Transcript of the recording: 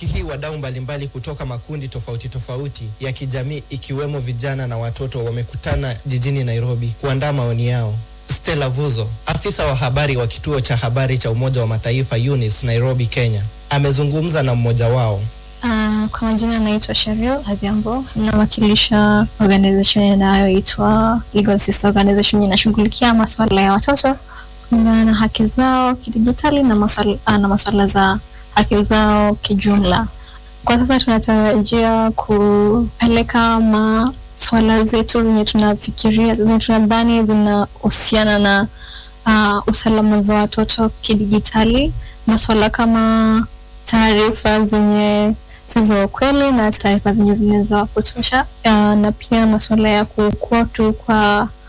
Wiki hii wadau mbalimbali kutoka makundi tofauti tofauti ya kijamii ikiwemo vijana na watoto wamekutana jijini Nairobi kuandaa maoni yao. Stella Vuzo, afisa wa habari wa kituo cha habari cha Umoja wa Mataifa UNICE Nairobi, Kenya, amezungumza na mmoja wao. Uh, kwa majina anaitwa Sheryl Adhiambo, nawakilisha organization inayoitwa Legal Sister Organization, inashughulikia masuala ya watoto kulingana na haki zao kidijitali na masuala, uh, na masuala za haki zao kijumla. Kwa sasa tunatarajia kupeleka maswala zetu zenye tunafikiria zenye tunadhani zinahusiana na uh, usalama za watoto kidijitali, maswala kama taarifa zenye si za ukweli na taarifa zenye zinaweza kupotosha, uh, na pia masuala ya kukua tu kwa